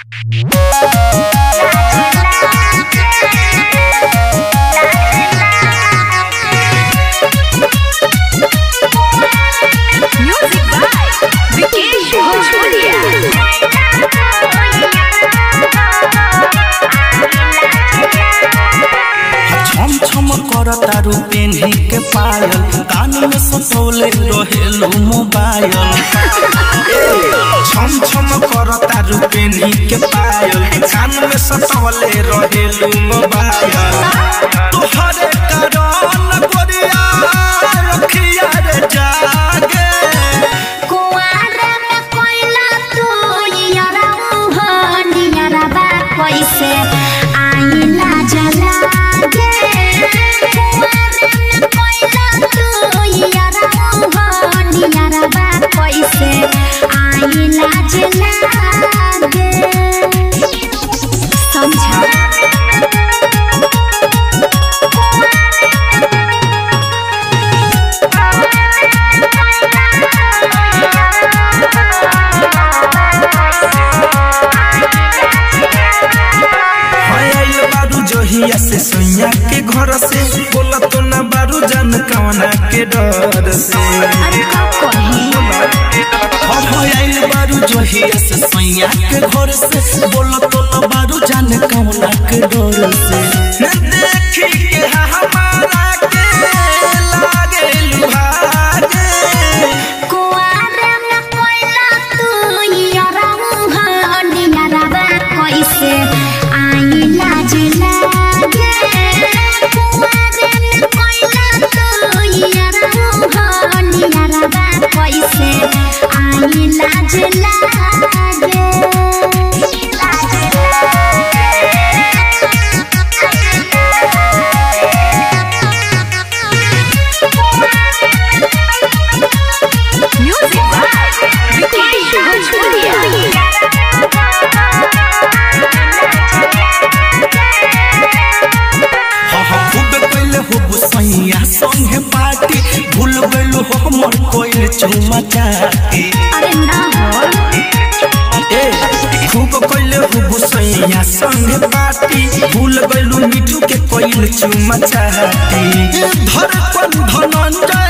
Music by Vikesh Bhojpuria. छम छम कर तारू पेन्ही के पायल कान में सटोले रहेलू मोबाइल छम छम कर तारू पेन्ही के पायल कान में सटोले रहेलू मोबाइल तोहरे कारण गोरिया रखिया रे जागे कुआरे में कोयला तू यारा मुहनियारा बा कैसे आईला जला गे कुआरे में कोयला तू यारा मुहनियारा बा कैसे आईला जला गे समझा आइल बारू जहिया से सैया के घर से बोला तो ना बारू जान कवना के डर से अरे का कही हम आइल बारू जहिया से सैया के घर से बोला तो ना बारू जान कवना के डर से देखी के हमारा के लागे लुहागे कुआरे में कोयला तू यारा मुहनियारा बा कैसे आईला जला गे कुआरे में कोयला तू यारा मुहनियारा बा कैसे आईला जला Music by Vikesh Bhojpuria. हाँ हाँ खूब पहले हो सैया संगे पार्टी भूल गइलू हो हमर कोइल चुमा चाटी अरे ना हो ए खूब कइले हो सैया संगे पार्टी भूल गइलू मिठू के कोइल चुमा चाटी धड़कन धनंजय